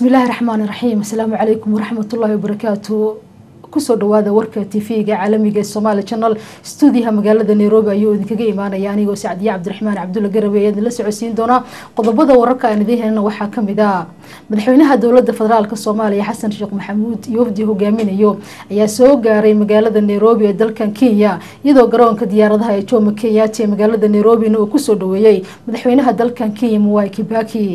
bismillaahi raxmaani raxiim asalaamu calaykum waraxmatullaahi wabarakaatu kusoo dhawaada warka tv-ga caalamiga ee somaali channel stuudiyaha magaalada nairobi ayuu idinkaga imaanaya anigoo sacdiye cabdiraxmaan cabdulla garabe ayaa idinla socodsiin doonaa qodobada wararka aan idiin helana waxaa kamid ah madaxweynaha dowlada federaalk soomaaliya xasan sheekh maxamuud iyo wafdi hogaaminayo ayaa soo gaaray magaalada nairobi ee dalkan kenya iyadoo garoonka diyaaradaha ee jomo kenyaati ee magaalada nairobina uu kusoo dhaweeyey madaxweynaha dalkan kenya mwai kibaki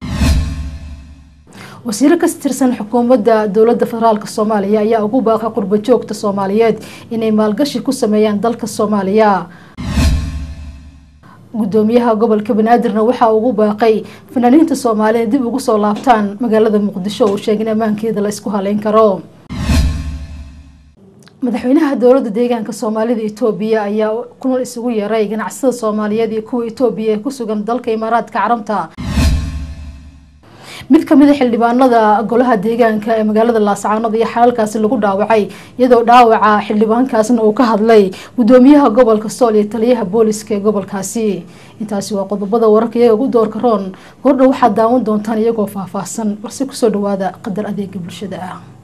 wasiiro ka tirsan xukuumadda dowlada federaalk soomaaliya ayaa ugu baaqay qurbo joogta soomaaliyeed inay maalgashi ku sameeyaan dalka soomaaliya gudoomiyaha gobolka banaadirna waxaa ugu baaqay fanaaniinta soomaaliya dib ugu soo laabtaan magaalada muqdisho uu sheegay in ammaankeeda la isku haleyn karo madaxweynaha dowlada deegaanka soomaalida etoobiya ayaa kulan isugu yeeray ganacsada soomaaliyeed iyo kuwa etoobiya ee kusugan dalka imaaraadka carabta mid kamid a xildhibaanada golaha deegaanka ee magaalada laascaanood iyo xalalkaasi lagu dhaawacay iyadoo dhaawaca xildhibaankaasna uu ka hadlay gudoomiyaha gobolka sool iyo taliyaha booliska ee gobolkaasi intaasi waa qodobada wararka iyaga ugu doorka roon gordha waxaad daawan doontaan iyagoo faahfaahsan balse kusoo dhawaada qadar adeega bulshada ah